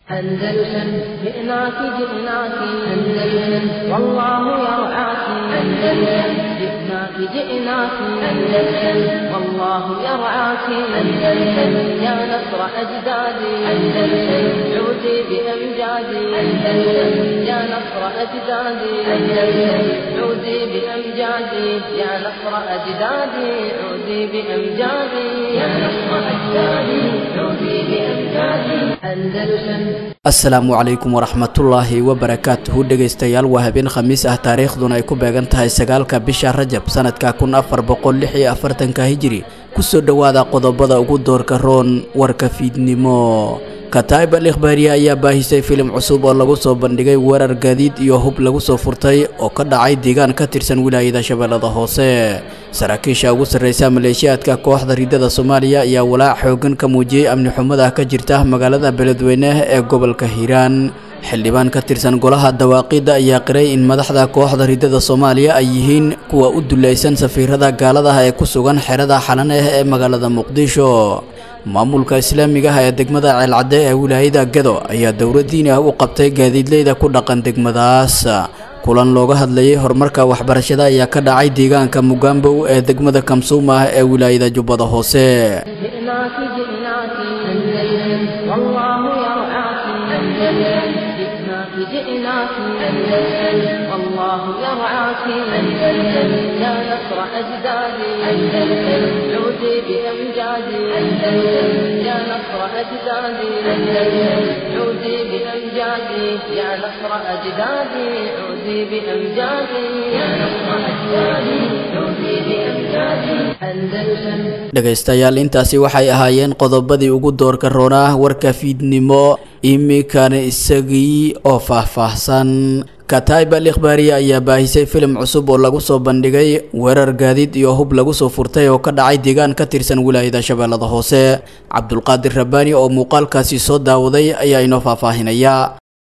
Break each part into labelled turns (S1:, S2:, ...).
S1: أندلسن جئناك جئناك أندلسن والله يرعاك أندلسن جئناك جئناك أندلسن والله يرعاك أندلسن يا نصر أجدادي أندلسن عودي بأمجادي أندلسن يا نصر أجدادي أندلسن عودي بأمجادي يا نصر أجدادي عودي بأمجادي يا نصر أجدادي عودي بأمجادي أندلسن
S2: asalaamu calaykum waraxmatullaahi wabarakaatuhu dhegaystayaal waa habeen khamiis ah taariikhduna ay ku beegan tahay sagaalka bisha rajab sanadka kun afar boqol lix iyo afartanka hijiri kusoo dhowaada qodobada ugu doorka roon warka fiidnimo kataib al ikhbaariye ayaa baahisay filim cusub oo lagu soo bandhigay weerar gaadiid iyo hub lagu soo furtay oo ka dhacay deegaan ka tirsan wilaayada shabeellada hoose saraakiisha ugu sarreysa maleeshiyaadka kooxda ridada soomaaliya ayaa walaac xoogan ka muujiyey amni xumada ka jirta magaalada beledweyne ee gobolka hiiraan xildhibaan ka tirsan golaha dawaaqidda ayaa qiray in madaxda kooxda ridada soomaaliya ay yihiin kuwa u dulaysan safiirada gaaladaha ee ku sugan xerada xalaneh ee magaalada muqdisho maamulka islaamiga ah ee degmada ceelcadde ee wilaayada gado ayaa dowladdiini ah u qabtay gaadiidleyda ku dhaqan degmadaas kulan looga hadlayay horumarka waxbarashada ayaa ka dhacay deegaanka mugambow ee degmada kamsuum ah ee wilaayada jubbada hoose
S1: جئناك جئناك أندلسن والله يرعاك أندلسن جئناك جئناك أندلسن والله يرعاك أندلسن يا نصر أجدادي أندلسن عودي بأمجادي أندلسن يا نصر أجدادي أندلسن عودي بأمجادي يا نصر أجدادي عودي بأمجادي يا نصر أجدادي عودي بأمجادي أندلسن
S2: dhegaystayaal intaasi waxay ahaayeen qodobadii ugu doorka roonaa warka fiidnimo iminkana isagii oo faahfaahsan kataib al ikhbaariye ayaa baahisay filim cusub oo lagu soo bandhigay weerar gaadiid iyo hub lagu soo furtay oo ka dhacay deegaan ka tirsan wilaayada shabeellada hoose cabdulqaadir rabbaani oo muuqaalkaasi soo daawaday ayaa inoo faahfaahinaya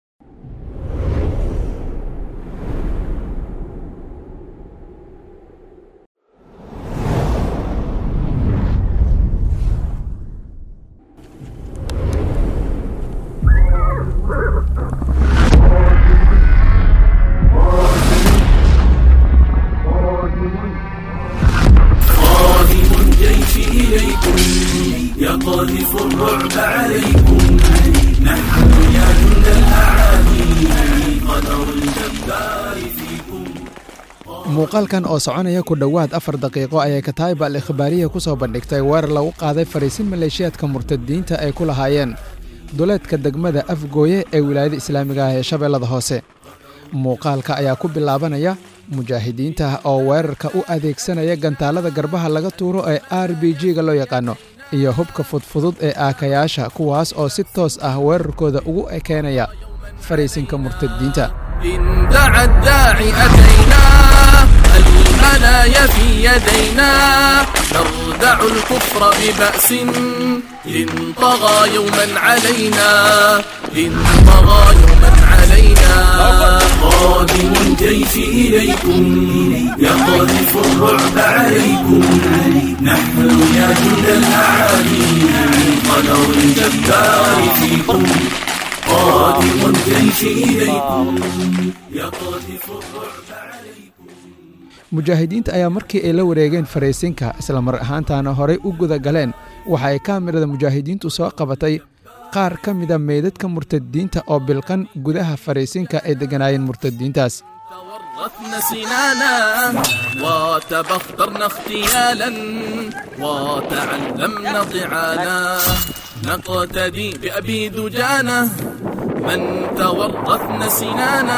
S3: قادم الجيش إليكم يقذف الرعب عليكم نحن يا جند الأعادي قدر الجبار فيكم
S4: muuqaalkan oo soconaya ku dhowaad afar daqiiqo ayay kataa'iba al ikhbaariya ku soo bandhigtay weerar lagu qaaday fariisin maleeshiyaadka murtadiinta ay ku lahaayeen duleedka degmada afgooye ee wilaayada islaamiga ah ee shabeellada hoose muuqaalka ayaa ku bilaabanaya mujaahidiinta oo weerarka u adeegsanaya gantaalada garbaha laga tuuro ee r b g-ga loo yaqaano iyo hubka fudfudud ee aakayaasha kuwaas oo si toos ah weerarkooda ugu ekeenaya fariisinka murtadiinta
S3: إن دعا الداعي أتينا المنايا في يدينا نردع الكفر ببأس إن طغى يوما علينا إن طغى يوما علينا قادم الجيش إليكم يقذف الرعب عليكم نحن يا جند الأعادي قدر الجبار فيكم قادم الجيش إليكم يقذف الرعب عليكم
S4: mujaahidiinta ayaa markii ay la wareegeen fariisinka isla mar ahaantaana horay u guda galeen waxa ay kaamirada mujaahidiintu soo qabatay qaar ka mida meydadka murtadiinta oo bilqan gudaha fariisinka ay degganaayeen murtadiintaas
S3: تورثنا سنانا وتبخترنا اغتيالا وتعلمنا طعانا نقتدي بأبي دجانة من تورثنا سنانا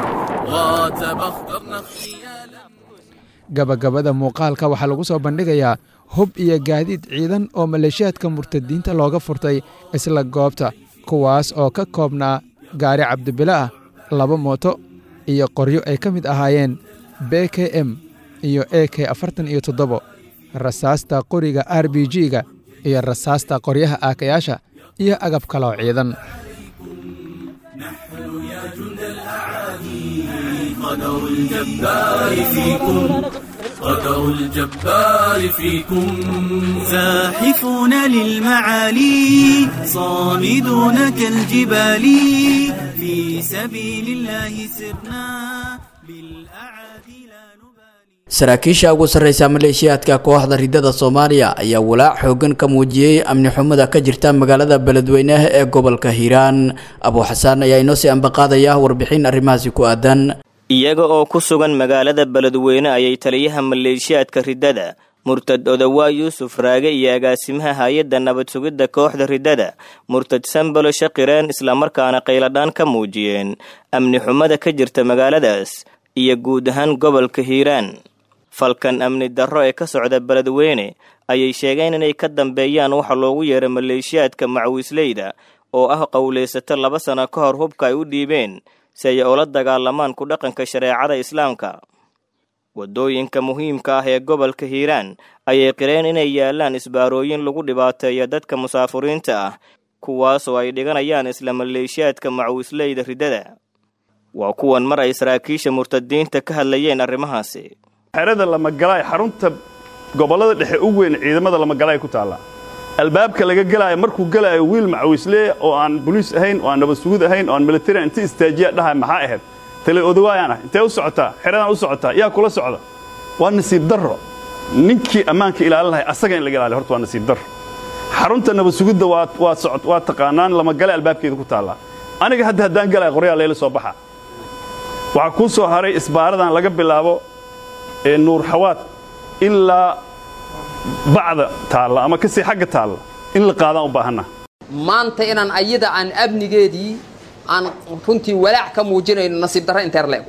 S3: وتبخترنا اغتيالا
S4: gabagabada muuqaalka waxaa lagu soo bandhigayaa hub iyo gaadiid ciidan oo maleeshiyaadka murtadiinta looga furtay isla goobta kuwaas oo ka koobnaa gaari cabdibile ah laba mooto iyo qoryo ay ka mid ahaayeen b k m iyo a k afartan iyo toddobo rasaasta qoriga r b g-ga iyo rasaasta qoryaha aakayaasha iyo agab kaloo ciidan
S3: قدر الجبار فيكم قدر الجبار فيكم
S5: زاحفون للمعالي صامدون كالجبال في سبيل الله سرنا بالأعادي لا نبالي
S2: saraakiisha ugu sarreysa maleeshiyaadka kooxda ridada soomaaliya ayaa walaac xoogan ka muujiyey amni xumada ka jirta magaalada beledweyneha ee gobolka hiiraan abuuxasaan ayaa inoo sii ambaqaadaya warbixin arrimahaasi ku aadan
S6: iyaga oo ku sugan magaalada beledweyne ayay taliyaha maleeshiyaadka riddada murtad odawaa yuusuf raage iyo agaasimaha hay-adda nabad sugidda kooxda riddada murtad sambalo shaqireen islamarkaana qayladhaan ka muujiyeen amni xumada ka jirta magaaladaas iyo guud ahaan gobolka hiiraan falkan amni darro ee ka socda beledweyne ayay sheegeen inay ka dambeeyaan waxa loogu yeeray maleeshiyaadka macwiisleyda oo ah qowlaysato laba sano ka hor hubka ay u dhiibeen si ay ula dagaalamaan ku dhaqanka shareecada islaamka waddooyinka muhiimka ah ee gobolka hiiraan ayay qireen inay yaalaan isbaarooyin lagu dhibaateeya dadka musaafuriinta ah kuwaasoo ay dhiganayaan isla maleeshiyaadka macwiisleyda riddada waa kuwan mar ay saraakiisha murtadiinta ka hadlayeen arrimahaasi
S7: xerada lamagalaay xarunta gobollada dhexe u weyn ciidamada lamagalaay ku taalla albaabka laga gelaayo markuu gelaayo wiil macawiislee oo aan boliis ahayn oo aan nabad sugud ahayn oo aan militarian inta istaajiya dhahay maxaa ahayd tale odawaayaan ah intee u socotaa xeradaan u socotaa yaa kula socda waa nasiib darro ninkii ammaanka ilaalin lahay asaga in laga ilaaliyo horta waa nasiib darro xarunta nabad sugidda waa waa socod waa taqaanaan lamagale albaabkeeda ku taallaa aniga hadda haddaan galaya qoryaa leela soo baxa waxaa kuu soo haray isbaaradan laga bilaabo ee nuur xawaad ilaa bacda taalla ama kasii xagga taalla in la qaadaan u baahanna
S8: maanta inaan ayada aan amnigeedii aan runtii walaac ka muujinayno nasiib darro inteer leego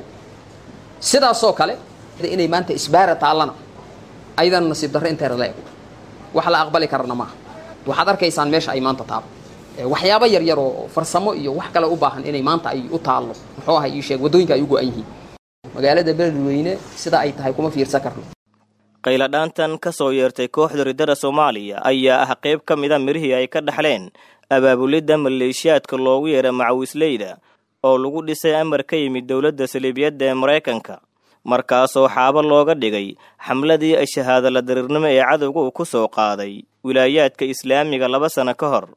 S8: sidaasoo kale inay maanta isbaara taallana ayadana nasiib darro inteer leego wax la aqbali karana maaha waxaad arkaysaan meesha ay maanta taalo waxyaabo yaryar oo farsamo iyo wax kale u baahan inay maanta ay u taallo muxuu ahay ii sheeg waddooyinka ay u go'an yihiin magaalada beledweyne sida ay tahay kuma fiirsan karno
S6: qayladhaantan ka soo yeertay kooxda riddada soomaaliya ayaa ah qayb ka mida mirihii ay ka dhaxleen abaabulidda maleeshiyaadka loogu yeera macawiisleyda oo lagu dhisay amar ka yimid dowladda saliibiyadda ee maraykanka markaasoo xaabo looga dhigay xamladii shahaadala dariirnimo ee cadowga uu ku soo qaaday wilaayaadka islaamiga laba sano ka hor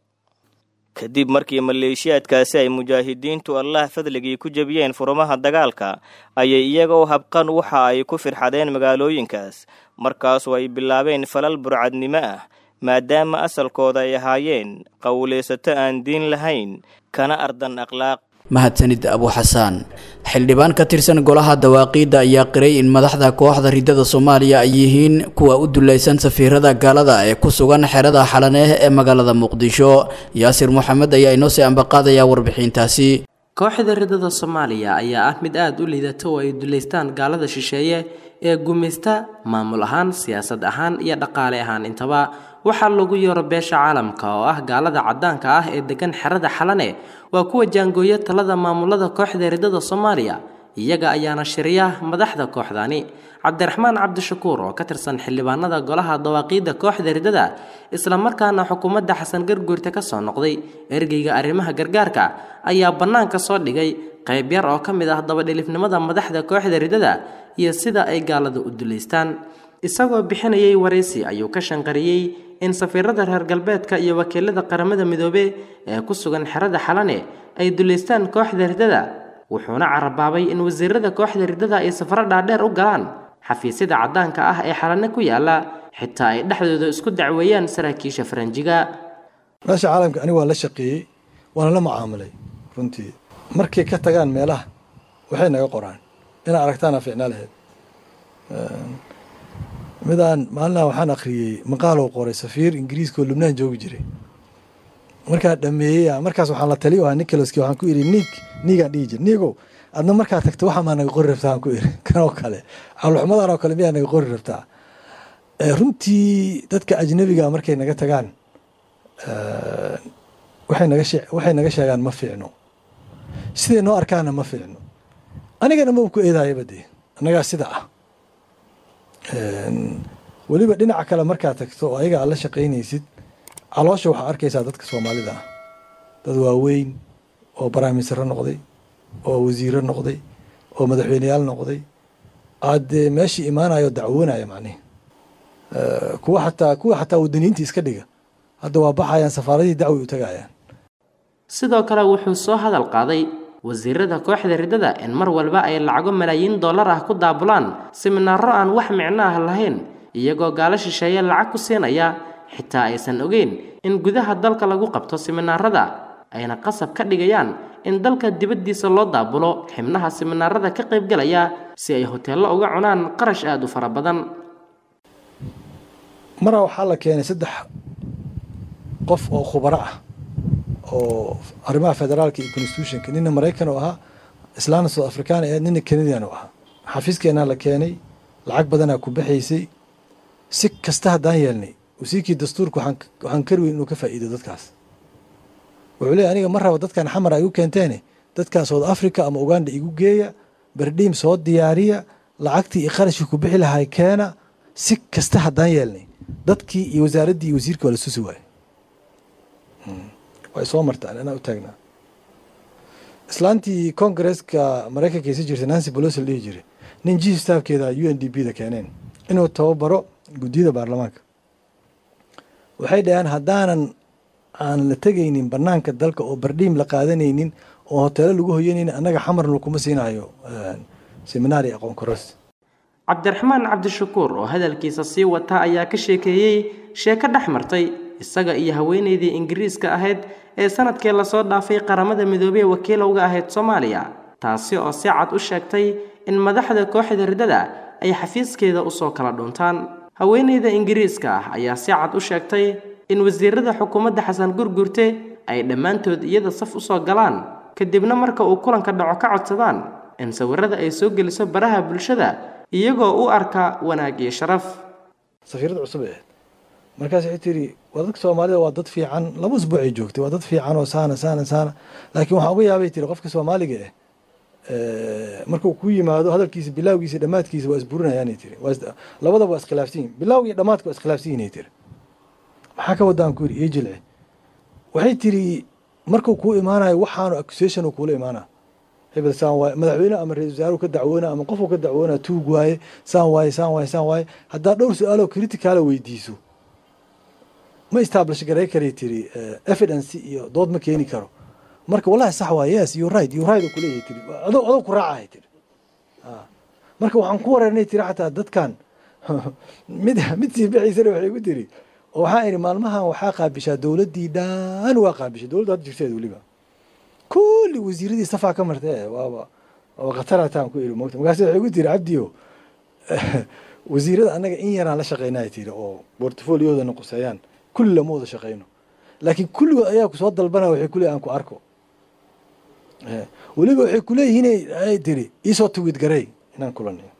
S6: kadib markii maleeshiyaadkaasi ay mujaahidiintu allah fadligii ku jebiyeen furumaha dagaalka ayay iyagoo habqan waxa ay ku firxadeen magaalooyinkaas markaasoo ay bilaabeen falal burcadnimo ah maadaama asalkooda ay ahaayeen qowlaysato aan diin lahayn kana ardan akhlaaq
S2: mahadsanid abuuxasaan xildhibaan ka tirsan golaha dawaaqiidda ayaa qiray in madaxda kooxda riddada soomaaliya ay yihiin kuwa u dulaysan safiirada gaalada ee ku sugan xerada xalaneeh ee magaalada muqdisho yaasir moxamed ayaa inoo sii ambaqaadaya warbixintaasi
S9: kooxda riddada soomaaliya ayaa ah mid aada u liidata oo ay dulaystaan gaalada shisheeye ee gumaysta maamul ahaan siyaasad ahaan iyo dhaqaale ahaan intaba waxaa lagu yeero beesha caalamka oo ah gaalada caddaanka ah ee degan xerada xalane waa kuwa jaangooya talada maamulada kooxda riddada soomaaliya iyaga ayaana shiriya madaxda kooxdani cabdiraxmaan cabdishakuur oo ka tirsan xildhibaanada golaha dawaaqiidda kooxda riddada islamarkaana xukuumadda xasan garguurta ka soo noqday ergeyga arrimaha gargaarka ayaa bannaanka soo dhigay qayb yar oo ka mid ah dabadhilifnimada madaxda kooxda riddada iyo sida ay gaalada u dulaystaan isagoo bixinayay waraysi ayuu ka shanqariyey in safiirada reer galbeedka iyo wakiilada qaramada midoobe ee ku sugan xerada xalane ay dulaystaan kooxda riddada wuxuuna carabaabay in wasiirada kooxda riddada ay safaro dhaadheer u galaan xafiisyada caddaanka ah ee xalane ku yaala xitaa ay dhexdooda isku dacweeyaan saraakiisha faranjiga
S10: meesha caalamka aniga waa la shaqeeyey waana la mucaamilay runtii markay ka tagaan meelaha waxay naga qoraan inaa aragtaana ficnaa lahayd midaan maalinaha waxaan akhriyey maqaalou qoray safiir ingiriiska oo lubnaan joogi jiray markaa dhameeyey markaas waxaan la taliy ahaa nicholaski waxaan ku idhi niig niigaan dhihi jir niigow adna markaa tagto waxaa maa naga qori rabtaa aan ku idhi kanoo kale cawlxumadan oo kale miyaa naga qori rabtaa runtii dadka ajnabiga markay naga tagaan waxay naga shee waxay naga sheegaan ma fiicno siday noo arkaana ma fiicno anigana ma ku eedaayaba dee annagaa sida ah weliba dhinaca kale markaad tagto oo ayaga aad la shaqaynaysid caloosha waxaa arkaysaa dadka soomaalida ah dad waaweyn oo baraamisaro noqday oo wasiiro noqday oo madaxweyneyaal noqday aad meeshii imaanayo dacwoonaya macnihi kuwa xataa kuwa xataa wadaniyiinta iska dhiga hadda waa baxayaan safaaradihii dacwi u tagayaan
S9: sidoo kale wuxuu soo hadal qaaday wasiirada kooxda riddada in mar walba ay lacago malaayiin dollar ah ku daabulaan siminaaro aan wax micno ah lahayn iyagoo gaalo shisheeye lacag ku siinaya xitaa aysan ogeyn in gudaha dalka lagu qabto siminaarada ayna qasab ka dhigayaan in dalka dibaddiisa loo daabulo xibnaha siminaarada ka qaybgalaya si ay hoteello uga cunaan qarash aada u fara badan
S10: maraa waxaa la keenay saddex qof oo khubaro ah oo arrimaha federaalka iyo constitutionka nina maraykan oo ahaa islaana south african ee nina canadian oo ahaa xafiiskeenaa la keenay lacag badanaa ku baxaysay si kasta haddaan yeelnay wasiirkii dastuurka waxaan kari weyn inuu ka faa'iido dadkaas wuxuu leeyahy aniga ma raba dadkan xamar ay igu keenteene dadkan south africa ama uganda igu geeya berdhiim soo diyaariya lacagtii iyo qarashkii ku bixi lahay keena si kasta haddaan yeelnay dadkii iyo wasaaraddii iyo wasiirkii waa la susi waaye way soo martaan anaa u taagnaa islaantii congaresska maraykanka isi jirtay nancy pelosi la dhihi jiray nin chief staffkeeda u n d b da keeneen inuu tababaro guddiyada baarlamaanka waxay dhaheen haddaanan aan la tegaynin banaanka dalka oo bardhiim la qaadanaynin oo hoteelo lagu hoyanaynin annaga xamarna kuma siinayo seminaari aqoon koras
S9: cabdiraxmaan cabdishakuur oo hadalkiisa sii wata ayaa ka sheekeeyey sheeko dhex martay isaga iyo haweenaydii ingiriiska ahayd ee sanadkii lasoo dhaafay qaramada midoobey wakiila uga ahayd soomaaliya taasi oo si cad u sheegtay in madaxda kooxda riddada ay xafiiskeeda usoo kala dhuntaan haweenayda ingiriiska ah ayaa si cad u sheegtay in wasiirada xukuumadda xasan gurgurte ay dhammaantood iyada saf usoo galaan kadibna marka uu kulanka dhaco ka codsadaan in sawirada ay soo geliso baraha bulshada iyagoo u arka wanaag iyo sharaf
S10: safiirada cusub ee markaas waxay tiri waa dadka soomaalida waa dad fiican laba usbuuc ay joogtay waa dad fiican oo saana saana saana laakiin waxaan uga yaabay tiri qofka soomaaliga eh markuu ku yimaado hadalkiisa bilaawgiisa dhammaadkiisa waa isburinayaanay tiri labadaba waa iskhilaafsan yihin bilaawga iyo dhammaadka waa iskhilaafsan yihin ay tiri maxaa ka wadaan ku yidhi ii jilci waxay tiri markuu kuu imaanayo waxaanu accusation uu kuula imaanaa hebel saan waaye madaxweyne ama ra-isul wasaaruhu ka dacwoona ama qofuu ka dacwoona tuug waaye saan waaye saan waaye saan waaye haddaad dhowr su-aaloo criticaala weydiiso ma establish garay karay tiri evidence iyo dood ma keeni karo marka wallahi sax waa yes you right you right kuleeyahay tiri adoo adoo ku raacahay tiri marka waxaan ku wareernay tiri xataa dadkan mid mid sii bixiisana waxay ku tiri oo waxaan idhi maalmahan waxaa qaabishaa dowladdii dhan waa qaabishay dowladda hadda jirteed weliba kulli wasiiradii safaa ka martee waaba waaba khatarataan ku idhi mogta markaasi waxay ku tiri cabdiyo wasiirada annaga in yaraan la shaqeynaya tiri oo portfoliyooda quseeyaan kulli lama wada shaqeyno laakiin kulligood ayaa kusoo dalbanaya waxay kuleeyihin aan ku arko weliba waxay kuleeyihiin ay tiri iisoo tawid garey inaan kulanay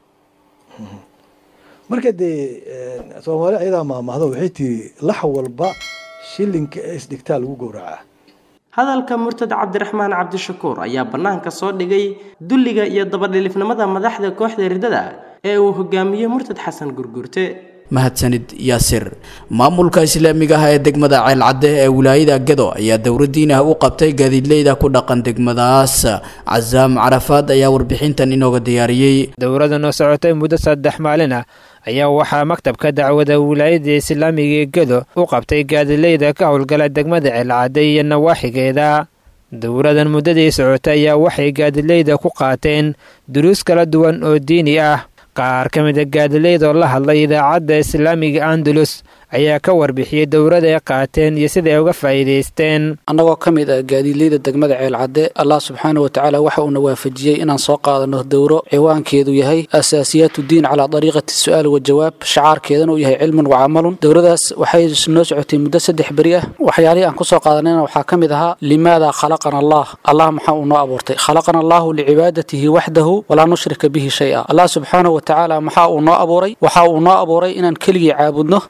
S10: marka dee soomaali ayadaa maamahdo waxay tiri lax walba shilinka ee isdhigtaa lagu gowracaa
S9: hadalka murtad cabdiraxmaan cabdishakuur ayaa bannaanka soo dhigay dulliga iyo dabadhilifnimada madaxda kooxda riddada ee uu hogaamiyey murtad xasan gurgurte
S2: mahadsanid yaasir maamulka islaamiga ah ee degmada ceelcadde ee wilaayada gedo ayaa dowladdiin ah u qabtay gaadiidleyda ku dhaqan degmadaas casaam carafaad ayaa warbixintan inooga diyaariyey
S11: dowladdan oo socotay muddo saddex maalin ah ayaa waxaa maktabka dacwada wilaayada islaamiga ee gedo u qabtay gaadiidleyda ka howlgala degmada ceelcadde iyo nawaaxigeeda dowladan muddadii socotay ayaa waxay gaadiidleyda ku qaateen duruus kala duwan oo diini ah qaar ka mida gaadileyd oo la hadlay idaacadda islaamiga andalus ayaa ka warbixiyey dowlada ay qaateen iyo sida ay uga faa'iidaysteen
S12: annagoo ka mid ah gaadiidleyda degmada ceelcadde allah subxaana wa tacaala waxa uuna waafajiyey inaan soo qaadano dowro ciwaankeedu yahay asaasiyaatu diin calaa dariiqati su'aal wa jawaab shacaarkeedana uu yahay cilmun wa camalun dowladaas waxay noo socotay muddo saddex beri ah waxyaalihii aan kusoo qaadanayna waxaa ka mid ahaa limaada khalaqana allah allah maxaa uu noo abuurtay khalaqana allahu licibaadatihi waxdahu walaa nushrika bihi shay-a allah subxaana wa tacaala maxaa uu noo abuuray waxa uu noo abuuray inaan keligii caabudno asnaga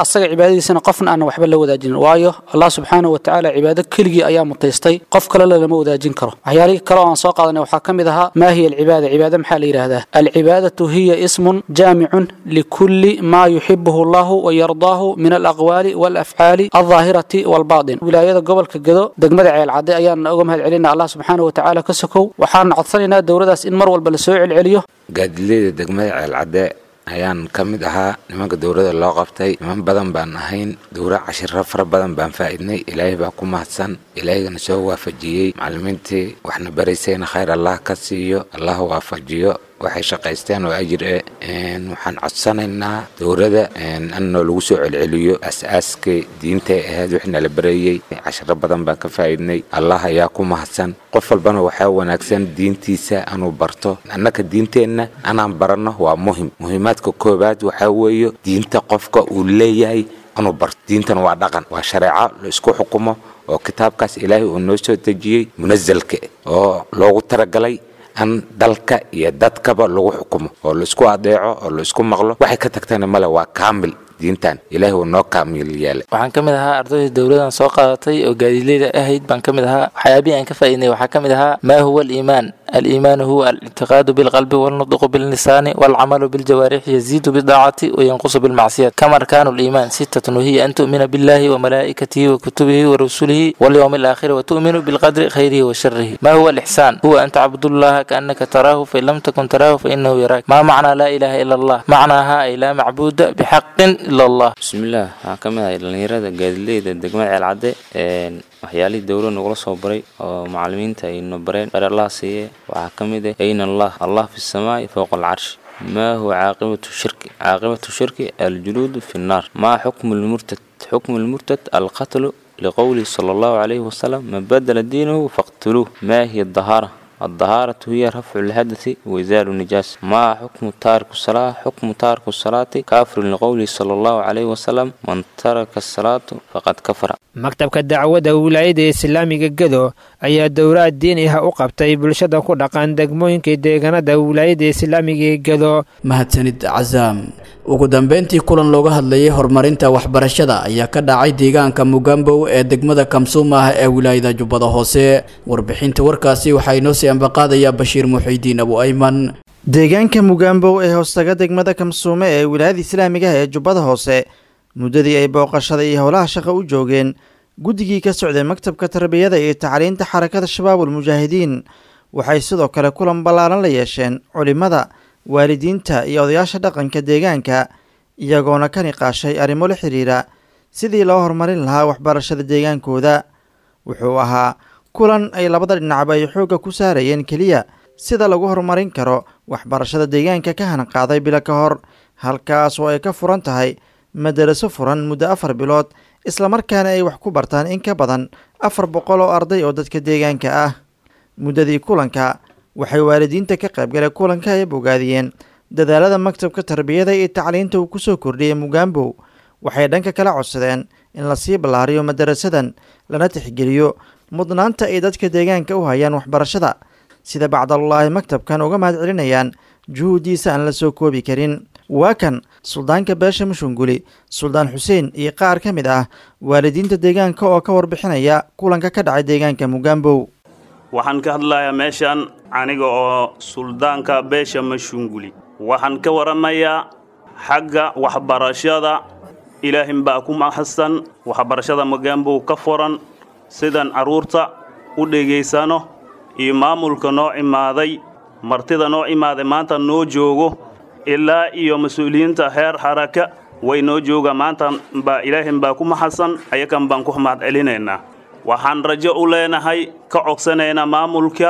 S12: asaga cibaadadiisana qofna aanan waxba la wadaajinin waayo allah subxaanahu watacaala cibaado keligii ayaa mutaystay qof kale lama wadaajin karo waxyaalihii kale oo aan soo qaadanay waxaa ka mid ahaa maa hiya alcibaada cibaada maxaa la yidhaahdaa alcibaadatu hiya ismun jaamicun likulli maa yuxibuhu allahu wayardaahu min alaqwaali walafcaali aldaahirati walbaatin wilaayada gobolka gedo degmada ceelcadde ayaan uga mahad celina allah subxaanahu watacaala ka sokow waxaan codsanaynaa dowladaas in mar walba la soo celceliyo
S13: gaadileyda degmada ceelcadde ayaan ka mid ahaa nimanka dowladda loo qabtay niman badan baan ahayn dowra cashiro fara badan baan faa'iidnay ilaahay baa ku mahadsan ilaahigana soo waafajiyey macallimiintii waxna baraysayna khayr allah ka siiyo allah waafajiyo waxay shaqaysteen oo ajir eh waxaan codsanaynaa dowladda annoo lagu soo celceliyo as-aaskay diintay ahayd wixii nala bareeyey cashiro badan baan ka faa'iidnay allah ayaa ku mahadsan qof walbana waxaa wanaagsan diintiisa anuu barto annaka diinteenna anaan baranno waa muhim muhiimaadka koowaad waxaa weeye diinta qofka uu leeyahay anuu barto diintan waa dhaqan waa shareeco la isku xukumo oo kitaabkaas ilaahay uu noo soo dejiyey munasalka oo loogu talagalay an dalka iyo dadkaba lagu xukumo oo laisku adeeco oo laisku maqlo waxay ka tagtana male waa kaamil diintan ilaahi uu noo kaamil yeelay
S14: waxaan ka mid ahaa ardayda dowladan soo qaadatay oo gaadiidleyda ahayd baan ka mid ahaa waxyaabihii aan ka faa'iidnay waxaa ka mid ahaa maa huwa aliimaan الإيمان هو الاعتقاد بالقلب والنطق باللسان والعمل بالجوارح يزيد بالطاعة وينقص بالمعصية كما أركان الإيمان ستة وهي أن تؤمن بالله وملائكته وكتبه ورسله واليوم الآخر وتؤمن بالقدر خيره وشره ما هو الإحسان هو أن تعبد الله كأنك تراه فإن لم تكن تراه فإنه يراك ما معنى لا إله إلا الله معناها أي لا معبود بحق إلا الله
S15: بسم الله كما dhalinyarada gaadiidleyda degmada ceelcadde waxyaalihii dowla nagula soo baray oo macalimiinta aynu bareen bar allah siiye waxaa ka mid ah ayna allah allah fi samaa'i fowqa alcarshi ما هو عاقبة الشرك عاقبة الشرك الجلود في النار ما حكم المرتد حكم المرتد القتل لقوله صلى الله عليه وسلم من بدل دينه فاقتلوه ما هي الطهارة الطهارة هي رفع الحدث وإزال النجاس ما حكم تارك الصلاة حكم تارك الصلاة كافر لقوله صلى الله عليه وسلم من ترك الصلاة فقد كفر
S11: maktabka dacwadda wilaayada islaamiga gedo ayaa dowlaad diini ah u qabtay bulshada ku dhaqan degmooyinka deegaanada wilaayada islaamiga ee gedo
S2: mahadsanid casaam ugu dambeyntii kulan looga hadlayay horumarinta waxbarashada ayaa ka dhacay deegaanka mugambow ee degmada kamsuuma ah ee wilaayada jubbada hoose warbixinta warkaasi waxaa inoo sii ambaqaadayaa bashiir muxiidiin abu ayman
S16: deegaanka mugambow ee hoostaga degmada kamsuume ee wilaayada islaamiga ah ee jubbada hoose muddadii ay booqashada iyo howlaha shaqa u joogeen guddigii ka socday maktabka tarbiyada iyo tacliinta xarakada shabaabul mujaahidiin waxay sidoo kale kulan ballaaran la yeesheen culimmada waalidiinta iyo odayaasha dhaqanka deegaanka iyagoona ka niqaashay arrimo la xidhiira sidii loo horumarin lahaa waxbarashada deegaankooda wuxuu ahaa kulan ay labada dhinacba ay xoogga ku saarayeen keliya sida lagu horumarin karo waxbarashada deegaanka ka hanqaaday bilo ka hor halkaas oo ay ka furan tahay madaraso furan muddo afar bilood islamarkaana ay wax ku bartaan in ka badan afar boqol oo arday oo dadka deegaanka ah muddadii kulanka waxay waalidiinta ka qaybgalay kulanka ay bogaadiyeen dadaalada maktabka tarbiyada iyo tacliinta uu kusoo kordhiyey mugambow waxay dhanka kala codsadeen in lasii ballaariyo madarasadan lana tixgeliyo mudnaanta ay dadka deegaanka u hayaan waxbarashada sida bacdalullaahi maktabkan uga mahad celinayaan juhuuddiisa aan la soo koobi karin waa kan suldaanka beesha mushunguli suldaan xuseen iyo qaar ka mid ah waalidiinta deegaanka oo ka warbixinaya kulanka ka dhacay deegaanka mugambow
S7: waxaan ka hadlayaa meeshan aniga oo suldaanka beesha mashunguli waxaan ka waramayaa xagga waxbarashada ilaahin baa ku mahadsan waxbarashada mugambow ka furan sidan carruurta u dhegaysano iyo maamulka noo imaaday martida noo imaaday maanta noo joogo ilaa iyo mas-uuliyiinta heer xaraka way noo jooga maanta baa ilaahin baa ku maxadsan ayakan baan ku mahad celinaynaa waxaan rajo u leenahay ka codsanaynaa maamulka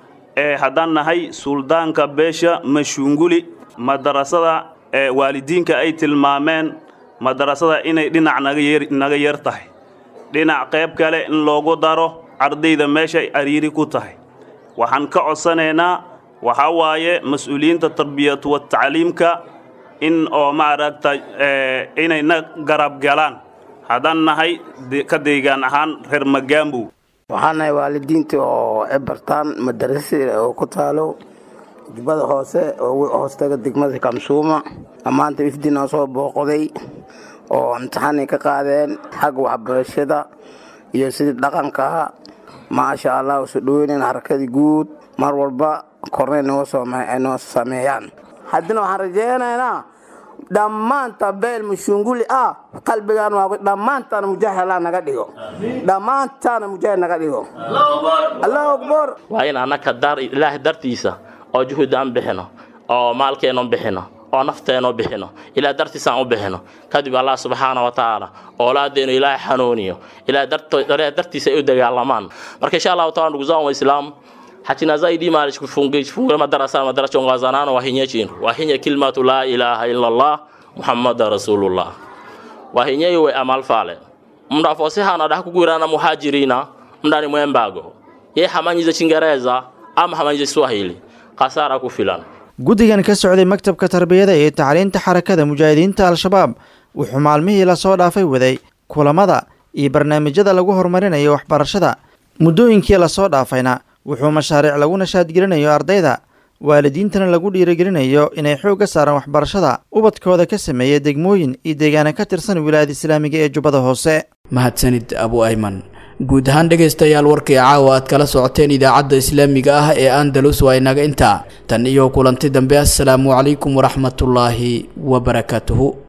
S7: ee haddaan nahay suldaanka beesha mashunguli madarasada ee waalidiinka ay tilmaameen madarasada inay dhinac naga yar tahay dhinac qayb kale in loogu daro ardayda meeshay ariiri ku tahay waxaan ka codsanaynaa waxaa waaye mas-uuliyiinta tarbiyatu wa tacliimka in oo maaragta inay na garab galaan haddaan nahay ka deegaan ahaan reer magaambow
S17: waxaan nahay waalidiinta oo ebartaan madarasa oo ku taalo jubbada hoose oo hoostaga degmada kamsuuma maanta ifdinoo soo booqday oo imtixaanay ka qaadeen xagga waxbarashada iyo sidii dhaqanka maasha allah usu dhoweynayn harakadii guud mar walba kornay noo noo sameeyaan haddina waxaan rajeynaynaa dhammaanta beel mushunguli ah qalbigaan waa dhammaantaana mujaahid allah naga dhigo dhammaantaana mujaahid naga dhigo allahu akbar
S18: waa in annaka dar ilaahay dartiisa oo juhud aan bixino oo maalkeennu bixino oo nafteennu bixino ilaah dartiisa aan u bixino kadib allah subxaana wa tacaala oolaadeenu ilaahay xanuuniyo ilaah dartiisa ay u dagaalamaan marka insha allahu taala ndugu zangu waislamu hachina zaidi mali kufunga madarasa madarasa chongwazanano wahinye chinu wahinye kilmatu la ilaha illallah muhammada rasulullah wahinye iwe amal fale mndu afosihana dah kugwirana muhajirina mndani mwembago ye hamanyize chingereza ama hamanyize swahili kasara kufilana
S16: guddigan ka socday maktabka tarbiyada iyo tacliinta xarakada mujaahidiinta al-shabaab wuxuu maalmihii lasoo dhaafay waday kulamada iyo barnaamijyada lagu horumarinayo waxbarashada muddooyinkii lasoo dhaafayna wuxuu mashaariic lagu nashaadgelinayo ardayda waalidiintana lagu dhiirigelinayo inay xoogga saaraan waxbarashada ubadkooda ka sameeya degmooyin iyo deegaana ka tirsan wilaayada islaamiga ee jubbada hoose
S2: mahadsanid abu ayman guud ahaan dhegaystayaal warkii caawa aad kala socoteen idaacadda islaamiga ah ee andalus waa inaga intaa tan iyo kulanti dambe assalaamu calaykum waraxmatullaahi wabarakaatuhu